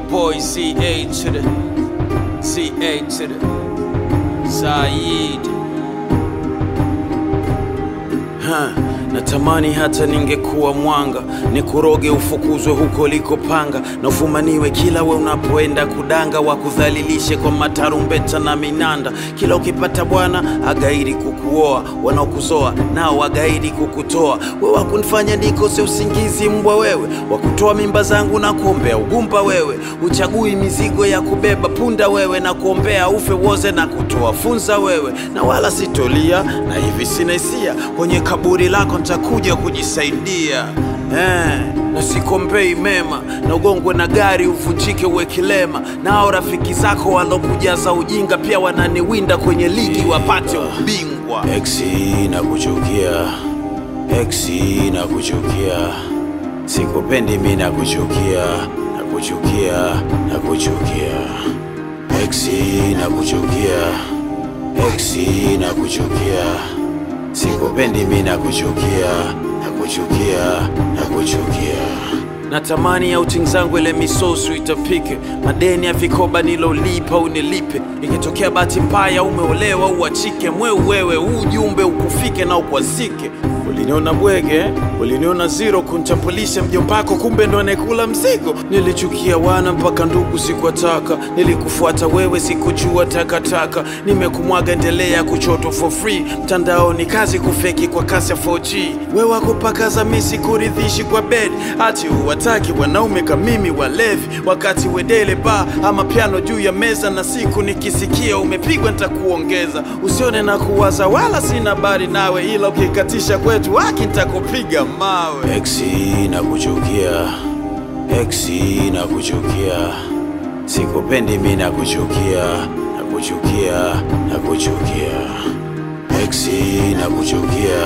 boy ZA to the ZA to the Zaid. Ha, natamani hata ningekuwa mwanga nikuroge ufukuzwe huko likopanga na ufumaniwe kila we unapoenda kudanga wakudhalilishe kwa matarumbeta na minanda kila ukipata bwana agairi kukuoa wanaokuzoa nao wagairi kukutoa we wakunifanya nikose usingizi mbwa wewe wakutoa mimba zangu na kuombea ugumba wewe uchagui mizigo ya kubeba punda wewe na kuombea ufe woze na kutoa funza wewe na wala sitolia na hivi sina hisia kwenye kaburi lako ntakuja kujisaidia eh, na sikombei mema na ugongwe na gari uvunjike uwe kilema nao rafiki zako walokujaza ujinga pia wananiwinda kwenye ligi wapate ubingwa Exi na kuchukia, Exi na kuchukia, sikupendi mi na kuchukia, na kuchukia, na kuchukia, Exi na kuchukia, Exi na kuchukia, sikupendi mi na kuchukia, na kuchukia, na kuchukia. natamani outing zangu ile misosu itapike madeni ya vikoba nilolipa unilipe ikitokea bahati mbaya umeolewa uachike mweu wewe huu ujumbe ukufike na ukwazike uliniona bwege uliniona zero kuntambulisha mjombako kumbe ndo anayekula mzigo nilichukia wana mpaka ndugu sikuwataka nilikufuata wewe sikujua takataka nimekumwaga endelea kuchotwa for free mtandaoni kazi kufeki kwa kasi ya 4G wewe wakupakaza misi kuridhishi kwa bed hati uwataki wanaume kamimi walevi wakati wedele ba ama piano juu ya meza na siku nikisikia umepigwa nitakuongeza usione na kuwaza wala sina habari nawe ila ukikatisha kwetu haki nitakupiga mawe Exi na kuchukia, Exi na kuchukia, sikupendi mi na kuchukia, na kuchukia, na kuchukia, Exi na kuchukia,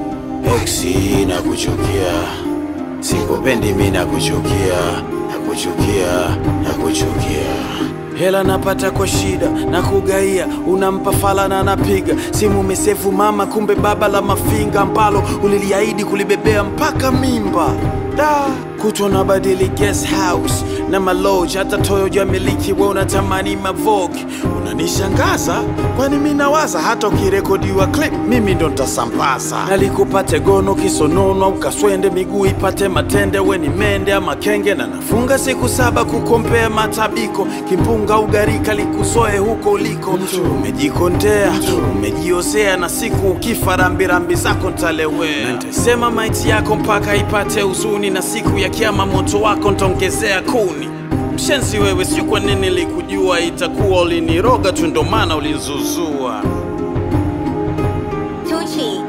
Exi na kuchukia, sikupendi mi na kuchukia, na kuchukia, na kuchukia. hela napata kwa shida na kugaia unampa fala na anapiga simu mesefu mama kumbe baba la mafinga ambalo uliliahidi kulibebea mpaka mimba da kutwa na badili guest house na maloji hata toyo jamiliki we unatamani mavogi unanishangaza kwani mi nawaza hata ukirekodiwa clip mimi ndo ntasambaza nalikupate gono kisonono au kaswende miguu ipate matende we ni mende ama kenge na nafunga siku saba kukompea matabiko kimpunga ugarika likusoe huko uliko umejikondea umejiosea na siku ukifa rambirambi zako ntalewea na ntasema maiti yako mpaka ipate huzuni na siku ya kiama moto wako ntaongezea kuni mshenzi wewe sio kwa nini likujua itakuwa uliniroga tu ndo maana ulinzuzua Tucci